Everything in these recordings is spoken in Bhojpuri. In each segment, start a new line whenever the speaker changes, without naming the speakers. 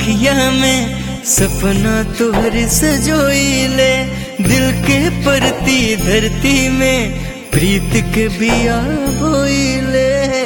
बाखिया में सपना तोहर सजोइले दिल के परती धरती में प्रीत के बिया बोइले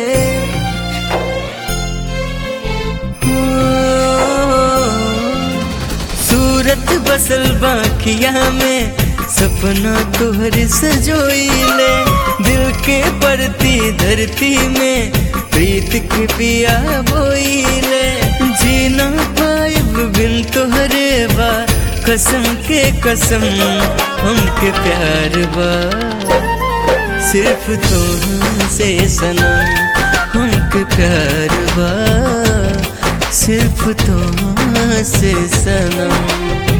सूरत बसल बाखिया में सपना तोहर सजोइले दिल के परती धरती में प्रीत के पिया बोइले जीना पाइब बिन तोहरे बा कसम के कसम हमके प्यार बा सिर्फ तुमसे सनम हमके प्यार बा सिर्फ तुमसे सनम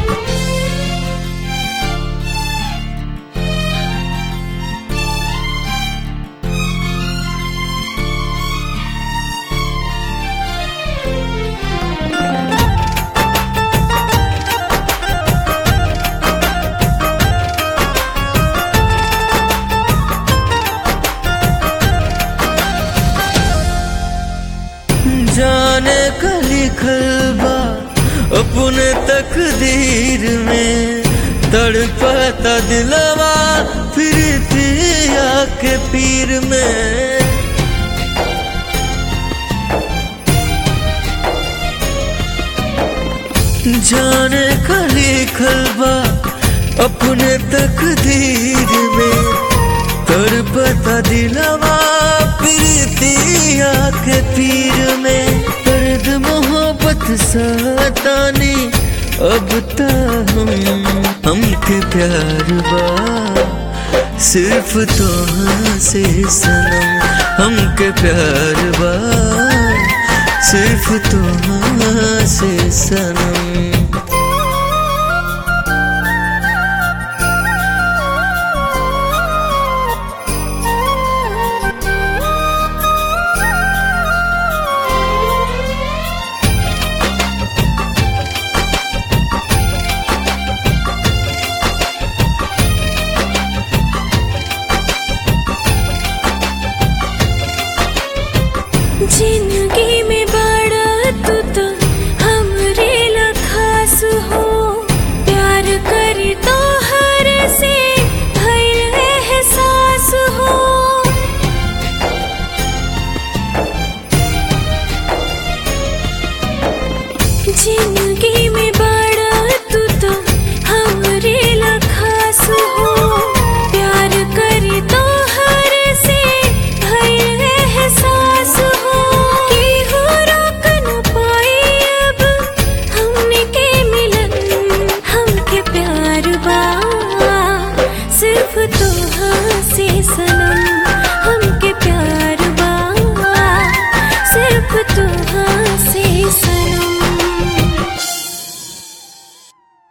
जाने का लिखल बा अपने तकदीर में तड़पता दिलवा फिर पिया के पीर में जाने का लिखल बा अपने तकदीर में तड़पता दिलवा प्रीतिया के पीर में दर्द मोहब्बत सतानी अब तो हम हमके प्यार बा सिर्फ तो से सनम हमके प्यार बा सिर्फ तो से सनम
जिंदगी में बड़ा तू तो हमरे ला खास हो प्यार करी तो हर से भइल एहसास हो जिंदगी में बड़ा तू तो हमरे ला खास हो प्यार करी तो हर से भइल एहसास हो कि हो रोक न पाई अब हमने के मिलन हमके प्यार बा सिर्फ तो से सनम